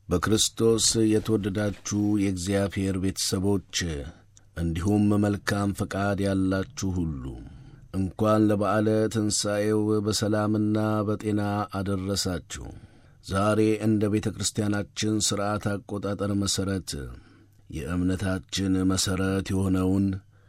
በክርስቶስ የተወደዳችሁ የእግዚአብሔር ቤተሰቦች እንዲሁም መልካም ፈቃድ ያላችሁ ሁሉ እንኳን ለበዓለ ትንሣኤው በሰላምና በጤና አደረሳችሁ። ዛሬ እንደ ቤተ ክርስቲያናችን ሥርዓት አቆጣጠር መሠረት የእምነታችን መሠረት የሆነውን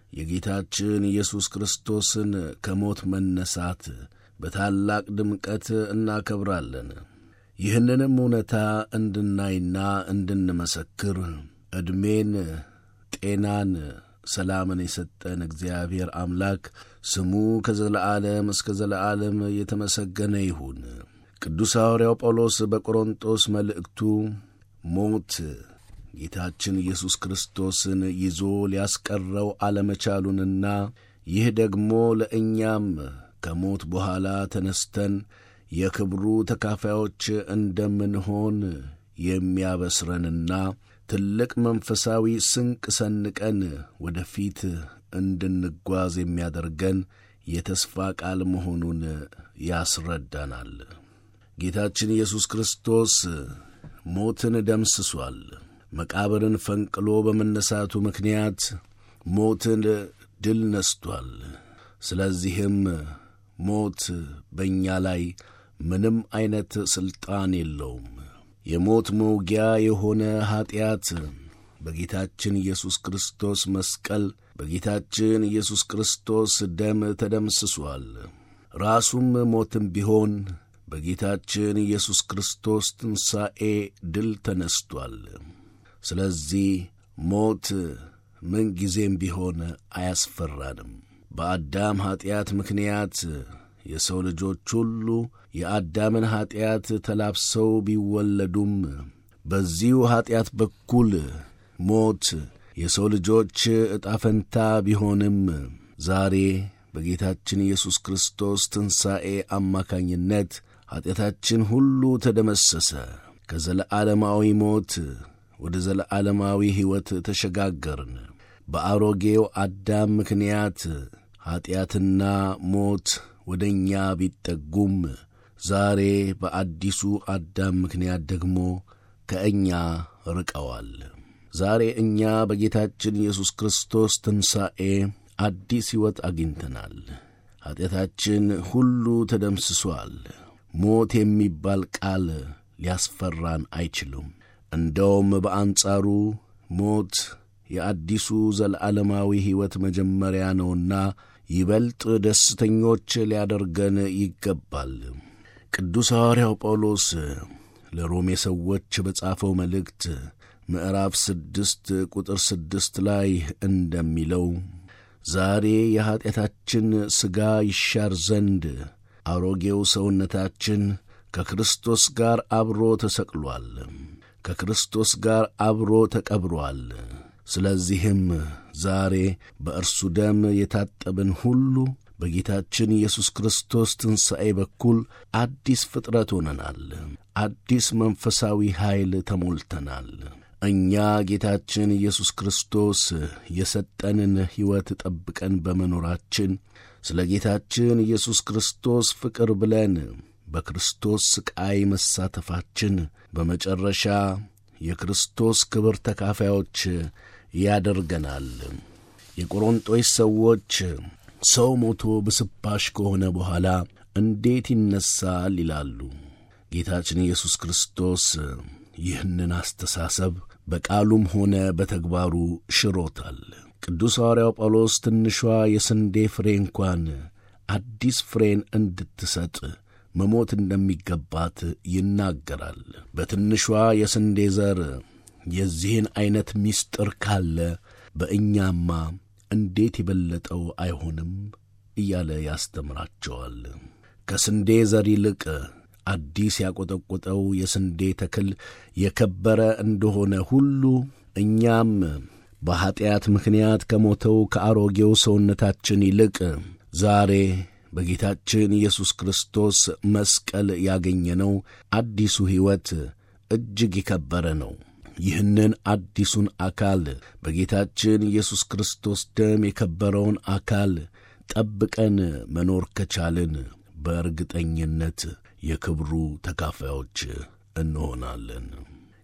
የጌታችን ኢየሱስ ክርስቶስን ከሞት መነሳት በታላቅ ድምቀት እናከብራለን። ይህንንም እውነታ እንድናይና እንድንመሰክር ዕድሜን፣ ጤናን፣ ሰላምን የሰጠን እግዚአብሔር አምላክ ስሙ ከዘለዓለም እስከ ዘለዓለም የተመሰገነ ይሁን። ቅዱስ ሐዋርያው ጳውሎስ በቆሮንጦስ መልእክቱ ሞት ጌታችን ኢየሱስ ክርስቶስን ይዞ ሊያስቀረው አለመቻሉንና ይህ ደግሞ ለእኛም ከሞት በኋላ ተነስተን የክብሩ ተካፋዮች እንደምንሆን የሚያበስረንና ትልቅ መንፈሳዊ ስንቅ ሰንቀን ወደፊት እንድንጓዝ የሚያደርገን የተስፋ ቃል መሆኑን ያስረዳናል። ጌታችን ኢየሱስ ክርስቶስ ሞትን ደምስሷል። መቃብርን ፈንቅሎ በመነሳቱ ምክንያት ሞትን ድል ነስቷል። ስለዚህም ሞት በእኛ ላይ ምንም ዐይነት ሥልጣን የለውም። የሞት መውጊያ የሆነ ኀጢአት በጌታችን ኢየሱስ ክርስቶስ መስቀል በጌታችን ኢየሱስ ክርስቶስ ደም ተደምስሷል። ራሱም ሞትም ቢሆን በጌታችን ኢየሱስ ክርስቶስ ትንሣኤ ድል ተነስቷል። ስለዚህ ሞት ምንጊዜም ቢሆን አያስፈራንም። በአዳም ኀጢአት ምክንያት የሰው ልጆች ሁሉ የአዳምን ኀጢአት ተላብሰው ቢወለዱም በዚሁ ኀጢአት በኩል ሞት የሰው ልጆች ዕጣ ፈንታ ቢሆንም ዛሬ በጌታችን ኢየሱስ ክርስቶስ ትንሣኤ አማካኝነት ኀጢአታችን ሁሉ ተደመሰሰ። ከዘለዓለማዊ ሞት ወደ ዘለዓለማዊ ሕይወት ተሸጋገርን። በአሮጌው አዳም ምክንያት ኀጢአትና ሞት ወደ እኛ ቢጠጉም ዛሬ በአዲሱ አዳም ምክንያት ደግሞ ከእኛ ርቀዋል። ዛሬ እኛ በጌታችን ኢየሱስ ክርስቶስ ትንሣኤ አዲስ ሕይወት አግኝተናል። ኀጢአታችን ሁሉ ተደምስሷል። ሞት የሚባል ቃል ሊያስፈራን አይችልም። እንደውም በአንጻሩ ሞት የአዲሱ ዘለዓለማዊ ሕይወት መጀመሪያ ነውና ይበልጥ ደስተኞች ሊያደርገን ይገባል። ቅዱስ ሐዋርያው ጳውሎስ ለሮሜ ሰዎች በጻፈው መልእክት ምዕራፍ ስድስት ቁጥር ስድስት ላይ እንደሚለው ዛሬ የኀጢአታችን ሥጋ ይሻር ዘንድ አሮጌው ሰውነታችን ከክርስቶስ ጋር አብሮ ተሰቅሏል፣ ከክርስቶስ ጋር አብሮ ተቀብሮአል። ስለዚህም ዛሬ በእርሱ ደም የታጠብን ሁሉ በጌታችን ኢየሱስ ክርስቶስ ትንሣኤ በኩል አዲስ ፍጥረት ሆነናል። አዲስ መንፈሳዊ ኃይል ተሞልተናል። እኛ ጌታችን ኢየሱስ ክርስቶስ የሰጠንን ሕይወት ጠብቀን በመኖራችን ስለ ጌታችን ኢየሱስ ክርስቶስ ፍቅር ብለን በክርስቶስ ሥቃይ መሳተፋችን በመጨረሻ የክርስቶስ ክብር ተካፋዮች ያደርገናል። የቆሮንጦስ ሰዎች ሰው ሞቶ ብስባሽ ከሆነ በኋላ እንዴት ይነሳል ይላሉ። ጌታችን ኢየሱስ ክርስቶስ ይህንን አስተሳሰብ በቃሉም ሆነ በተግባሩ ሽሮታል። ቅዱስ ሐዋርያው ጳውሎስ ትንሿ የስንዴ ፍሬ እንኳን አዲስ ፍሬን እንድትሰጥ መሞት እንደሚገባት ይናገራል። በትንሿ የስንዴ ዘር የዚህን ዐይነት ምስጢር ካለ በእኛማ እንዴት የበለጠው አይሆንም እያለ ያስተምራቸዋል። ከስንዴ ዘር ይልቅ አዲስ ያቈጠቈጠው የስንዴ ተክል የከበረ እንደሆነ ሁሉ እኛም በኀጢአት ምክንያት ከሞተው ከአሮጌው ሰውነታችን ይልቅ ዛሬ በጌታችን ኢየሱስ ክርስቶስ መስቀል ያገኘነው አዲሱ ሕይወት እጅግ የከበረ ነው። ይህንን አዲሱን አካል በጌታችን ኢየሱስ ክርስቶስ ደም የከበረውን አካል ጠብቀን መኖር ከቻልን በእርግጠኝነት የክብሩ ተካፋዮች እንሆናለን።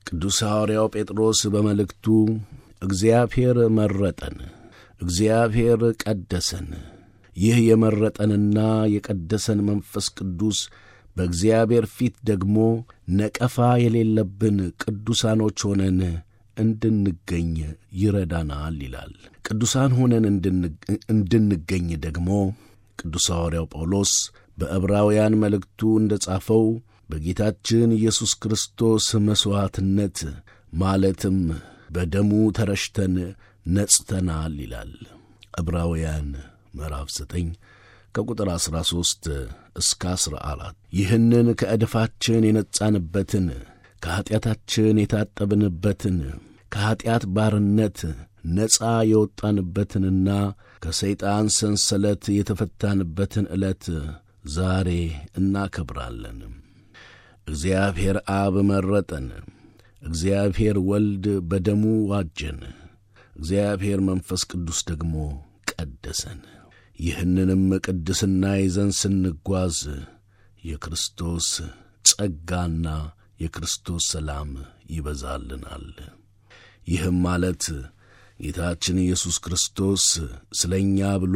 ቅዱስ ሐዋርያው ጴጥሮስ በመልእክቱ እግዚአብሔር መረጠን፣ እግዚአብሔር ቀደሰን። ይህ የመረጠንና የቀደሰን መንፈስ ቅዱስ በእግዚአብሔር ፊት ደግሞ ነቀፋ የሌለብን ቅዱሳኖች ሆነን እንድንገኝ ይረዳናል ይላል። ቅዱሳን ሆነን እንድንገኝ ደግሞ ቅዱስ ሐዋርያው ጳውሎስ በዕብራውያን መልእክቱ እንደ ጻፈው በጌታችን ኢየሱስ ክርስቶስ መሥዋዕትነት ማለትም በደሙ ተረሽተን ነጽተናል ይላል። ዕብራውያን ምዕራፍ 9 ከቁጥር 13 እስከ 14 ይህንን ከዕድፋችን የነጻንበትን ከኀጢአታችን የታጠብንበትን ከኀጢአት ባርነት ነፃ የወጣንበትንና ከሰይጣን ሰንሰለት የተፈታንበትን ዕለት ዛሬ እናከብራለን። እግዚአብሔር አብ መረጠን። እግዚአብሔር ወልድ በደሙ ዋጀን። እግዚአብሔር መንፈስ ቅዱስ ደግሞ ቀደሰን። ይህንንም ቅድስና ይዘን ስንጓዝ የክርስቶስ ጸጋና የክርስቶስ ሰላም ይበዛልናል። ይህም ማለት ጌታችን ኢየሱስ ክርስቶስ ስለ እኛ ብሎ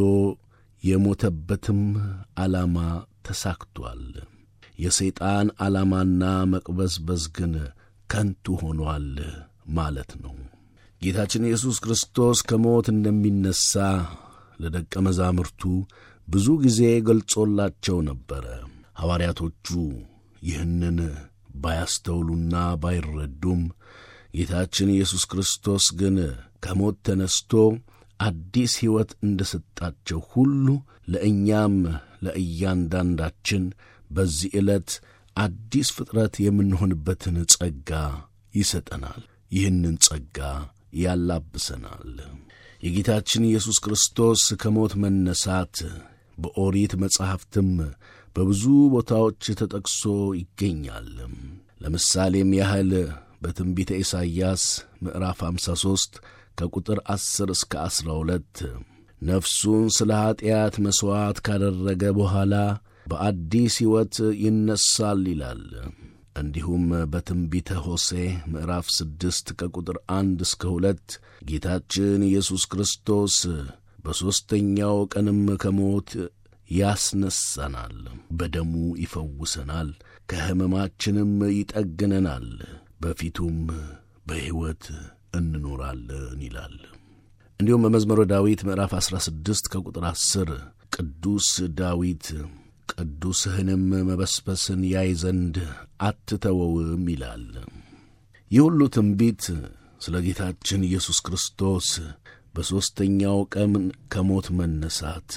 የሞተበትም ዓላማ ተሳክቷል። የሰይጣን ዓላማና መቅበዝበዝ ግን ከንቱ ሆኗል ማለት ነው። ጌታችን ኢየሱስ ክርስቶስ ከሞት እንደሚነሣ ለደቀ መዛሙርቱ ብዙ ጊዜ ገልጾላቸው ነበረ። ሐዋርያቶቹ ይህንን ባያስተውሉና ባይረዱም ጌታችን ኢየሱስ ክርስቶስ ግን ከሞት ተነስቶ አዲስ ሕይወት እንደ ሰጣቸው ሁሉ ለእኛም ለእያንዳንዳችን በዚህ ዕለት አዲስ ፍጥረት የምንሆንበትን ጸጋ ይሰጠናል። ይህንን ጸጋ ያላብሰናል። የጌታችን ኢየሱስ ክርስቶስ ከሞት መነሳት በኦሪት መጻሕፍትም በብዙ ቦታዎች ተጠቅሶ ይገኛል። ለምሳሌም ያህል በትንቢተ ኢሳይያስ ምዕራፍ 53 ከቁጥር 10 እስከ 12 ነፍሱን ስለ ኀጢአት መሥዋዕት ካደረገ በኋላ በአዲስ ሕይወት ይነሳል ይላል። እንዲሁም በትንቢተ ሆሴ ምዕራፍ ስድስት ከቁጥር አንድ እስከ ሁለት ጌታችን ኢየሱስ ክርስቶስ በሦስተኛው ቀንም ከሞት ያስነሳናል፣ በደሙ ይፈውሰናል፣ ከሕመማችንም ይጠግነናል፣ በፊቱም በሕይወት እንኖራለን ይላል። እንዲሁም በመዝሙረ ዳዊት ምዕራፍ 16 ከቁጥር 10 ቅዱስ ዳዊት ቅዱስህንም መበስበስን ያይ ዘንድ አትተወውም ይላል። ይህ ሁሉ ትንቢት ስለ ጌታችን ኢየሱስ ክርስቶስ በሦስተኛው ቀን ከሞት መነሳት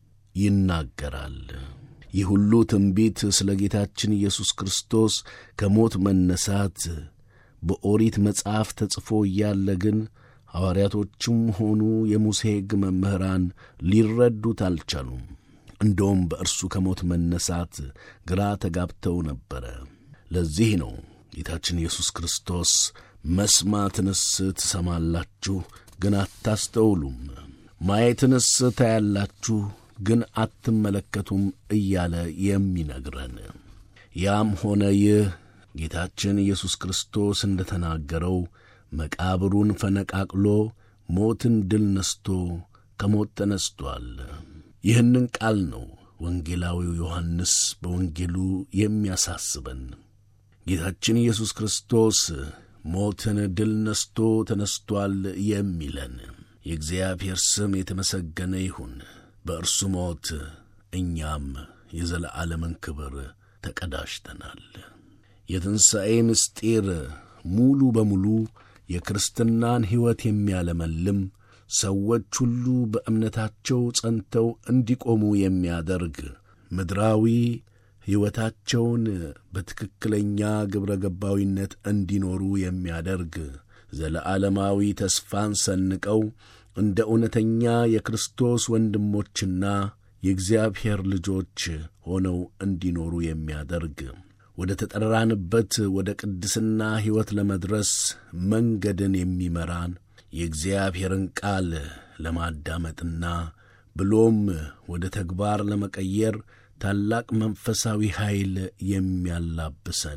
ይናገራል። ይህ ሁሉ ትንቢት ስለ ጌታችን ኢየሱስ ክርስቶስ ከሞት መነሳት በኦሪት መጽሐፍ ተጽፎ እያለ ግን ሐዋርያቶችም ሆኑ የሙሴ ሕግ መምህራን ሊረዱት አልቻሉም። እንደውም በእርሱ ከሞት መነሳት ግራ ተጋብተው ነበረ። ለዚህ ነው ጌታችን ኢየሱስ ክርስቶስ መስማትንስ ትሰማላችሁ፣ ግን አታስተውሉም፣ ማየትንስ ታያላችሁ፣ ግን አትመለከቱም እያለ የሚነግረን። ያም ሆነ ይህ ጌታችን ኢየሱስ ክርስቶስ እንደ ተናገረው መቃብሩን ፈነቃቅሎ ሞትን ድል ነስቶ ከሞት ተነስቶአል። ይህንን ቃል ነው ወንጌላዊው ዮሐንስ በወንጌሉ የሚያሳስበን። ጌታችን ኢየሱስ ክርስቶስ ሞትን ድል ነስቶ ተነስቶአል የሚለን። የእግዚአብሔር ስም የተመሰገነ ይሁን። በእርሱ ሞት እኛም የዘለዓለምን ክብር ተቀዳጅተናል። የትንሣኤ ምስጢር ሙሉ በሙሉ የክርስትናን ሕይወት የሚያለመልም ሰዎች ሁሉ በእምነታቸው ጸንተው እንዲቆሙ የሚያደርግ ምድራዊ ሕይወታቸውን በትክክለኛ ግብረ ገባዊነት እንዲኖሩ የሚያደርግ ዘለዓለማዊ ተስፋን ሰንቀው እንደ እውነተኛ የክርስቶስ ወንድሞችና የእግዚአብሔር ልጆች ሆነው እንዲኖሩ የሚያደርግ ወደ ተጠራንበት ወደ ቅድስና ሕይወት ለመድረስ መንገድን የሚመራን የእግዚአብሔርን ቃል ለማዳመጥና ብሎም ወደ ተግባር ለመቀየር ታላቅ መንፈሳዊ ኃይል የሚያላብሰን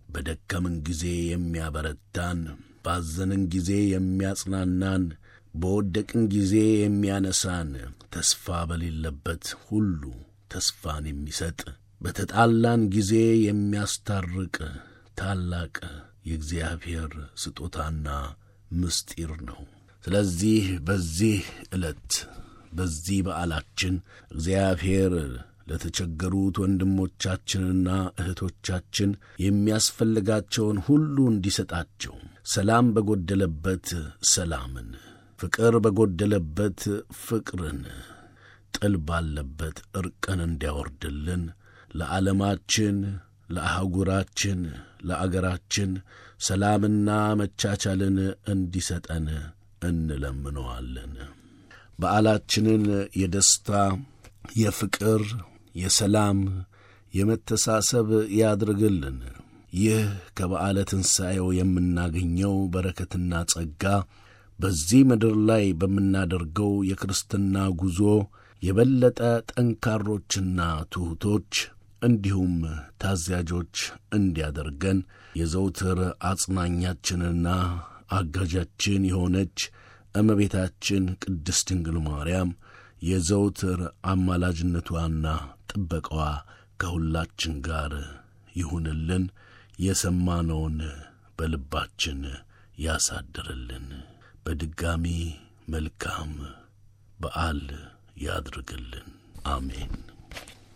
በደከምን ጊዜ የሚያበረታን፣ ባዘንን ጊዜ የሚያጽናናን፣ በወደቅን ጊዜ የሚያነሳን፣ ተስፋ በሌለበት ሁሉ ተስፋን የሚሰጥ፣ በተጣላን ጊዜ የሚያስታርቅ ታላቅ የእግዚአብሔር ስጦታና ምስጢር ነው። ስለዚህ በዚህ ዕለት በዚህ በዓላችን እግዚአብሔር ለተቸገሩት ወንድሞቻችንና እህቶቻችን የሚያስፈልጋቸውን ሁሉ እንዲሰጣቸው፣ ሰላም በጎደለበት ሰላምን፣ ፍቅር በጎደለበት ፍቅርን፣ ጥል ባለበት ዕርቅን እንዲያወርድልን ለዓለማችን፣ ለአህጉራችን፣ ለአገራችን ሰላምና መቻቻልን እንዲሰጠን እንለምነዋለን። በዓላችንን የደስታ የፍቅር፣ የሰላም፣ የመተሳሰብ ያድርግልን። ይህ ከበዓለ ትንሣኤው የምናገኘው በረከትና ጸጋ በዚህ ምድር ላይ በምናደርገው የክርስትና ጉዞ የበለጠ ጠንካሮችና ትሑቶች እንዲሁም ታዛዦች እንዲያደርገን የዘውትር አጽናኛችንና አጋዣችን የሆነች እመቤታችን ቅድስት ድንግል ማርያም የዘውትር አማላጅነቷና ጥበቃዋ ከሁላችን ጋር ይሁንልን። የሰማነውን በልባችን ያሳድርልን። በድጋሚ መልካም በዓል ያድርግልን። አሜን።